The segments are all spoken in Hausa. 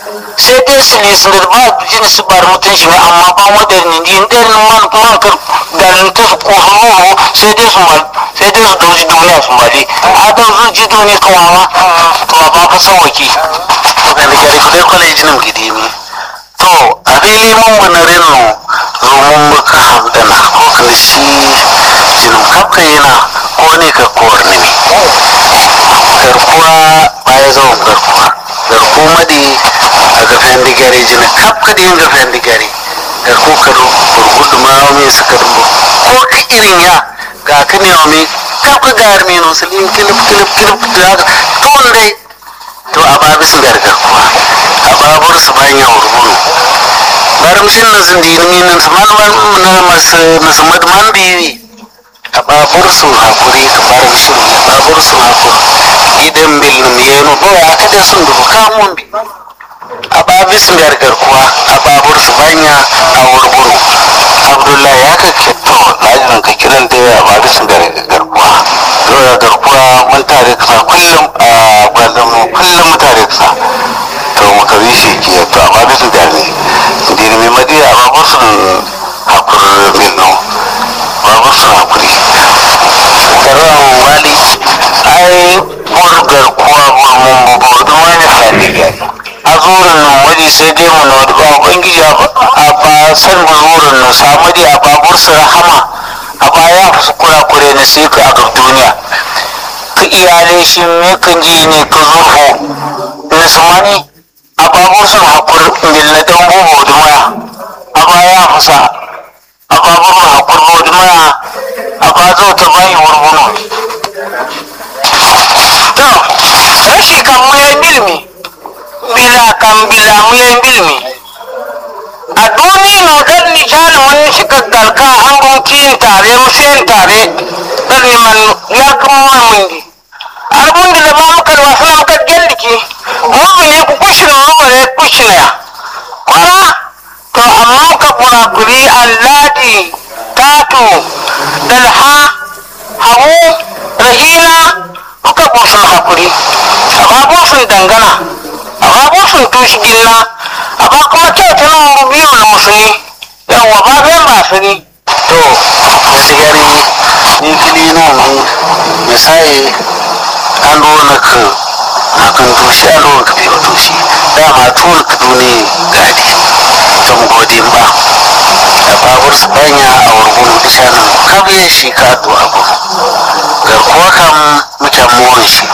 sai dai su ne su da ba jini su bar mutum shi amma ba moderni din ɗin man man kar garin ta su ko hannu sai dai su mal sai dai su dauji duniya su mali a da su ji duniya kawawa to ba ka sauki ga da gari kudai kwalejin nan gidi ne to a fili mun bana reno zomun baka hamdana ko kan shi jinin kafka yana ko ne ka kowar ne garkuwa baya zawon garkuwa garku madi a gafen digare jinin kafka da yin gafen digare garku ka gurgudu ma mai suka dumbo ko ka irin ya ga ka ne wa mai kafka gar mai nusulin kilif kilif kilif da haka tun dai to a ba bisu gargarkuwa a babur su bayan ya wurwuru baramshin na zindini nan su man na masu masu madman biyu a babur su hakuri ka baramshin a babur su hakuri idan bil num yenu bo ya kada sun dubu kamun bi a babi su gargarkuwa a babur su banya a wurwuru abdullahi ya ka ke to lajin ka kiran da ya babi su gargarkuwa to ya garkuwa mun tare kasa kullum a gwazon mu kullum mu tare kasa to muka bi shi ke to amma bisu da ne dini mai madi a babur sun hakur milno babur sun hakuri karan wali ai burgar kuwa burmun bubu don wani fadiga a zurin nan waje sai dai mu na ba ubangiji a ba san zurin nan samu dai a babur su rahama a baya su kurakure na sai ka a gab duniya ka iyalai shi me kan ji ne ka zurfo na sumani a babur sun hakur mil na dan bubu da maya a baya fusa a babur sun hakur bubu da maya a ba zo ta bayi wurwuno to rashi kan muyan bilmi bila kan bila muyan bilmi a duniya no dan ni jana wani shiga galka an bunki tare musayin tare dan ni man ya kuma mundi arbun da ba muka da wasu muka gelliki mu ne ku kushin mu bare kushin ya kwara to amma ka burakuri alladi tatu dalha hagu rahina muka busun hakuri amma busun dangana amma busun tushi gilla amma kuma kyauta nan biyu na musulmi yawwa ba biyan ba su ne to sigari ni kili no ni misai an do na ka na kan toshi an do ka bi ba toshi dama tuwal ka dune gadi tam godin ba a babur su banya a wurgun bishanin kabe shi ka to abu garkuwa kam mutan muwan shi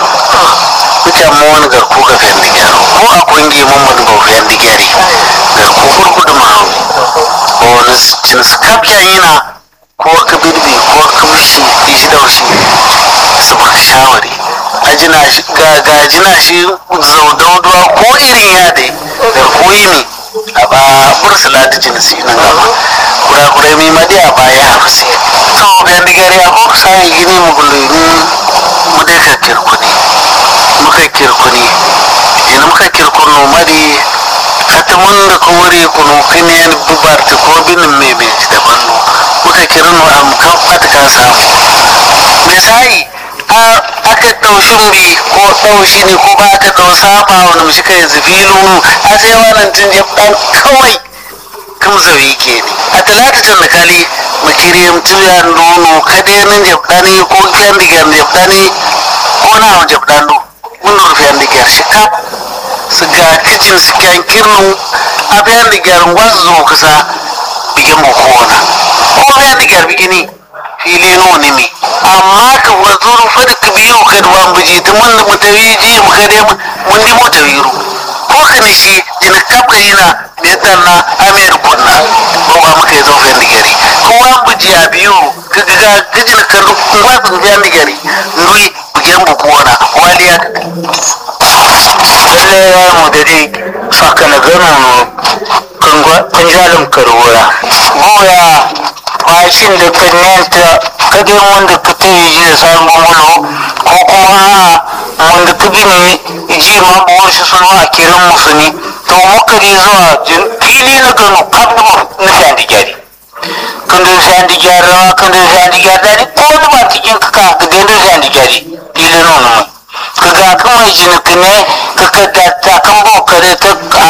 mutan muwan garku ga fiyan digari ko a kungi mun mun ba fiyan digari garku gurgudu ma'auni wani cin skapyan yana ko ka birbi ko ka mishi ishi daushi su baka shawari ajina shi ga gajina shi zaudauduwa ko irin ya dai garkuwi ne a ba bursula da jinsi nan gaba kurakurai mai madi a baya hafsi to bayan digari a ko sai gini mu gulini mu dai ka kirkuni muka kirkuni ina muka kirkunu madi hata mun da ko wuri kunu kini yan bubarta ko binin mai mai da bannu muka kirinu am kan fata ka samu misali a aka ɗaushin bi ko ɗaushi ne ko ba aka ɗau saba wani mishi kai zafilu a sai wannan tun jab ɗan kawai kan zawi ke ne a talata can da kali makiriyam tuya nono kadenin jab ɗani ko kyan digar jab ɗani ko na wani jab ɗan mun rufe yan digar shi kap su ga kicin su kyan kirnu a bayan digar wanzu kusa bigin bukona ko bayan digar bigini fili nuni mi amma ka wazuru fadi ka biyu ka duwan buji ta mun da mutawi ji mu ka dai mun di mota wiru ko ka ni shi jina kapka yana bai tanna amir kunna ko ba muka yi zofin digari ko wa buji a biyu ka ga ka jina ka ba su biyan digari nui bugin bukona waliya lalle ya mu da dai saka na gano kan jalin karwaya goya fashin da kan yanta kadai wanda ka ta yi ji da sabon mulo ko kuma wanda ka bi ne ji ma buwar shi sun a kiran musu ne to muka ne zuwa fili na gano kan na shan gyari kan da shan gyari rawa kan da shan gyari dani ko wani ba cikin ka ka ga da shan gyari fili na wani mai ka ga kan mai jini ka ne ka ka da ta kan bokare ta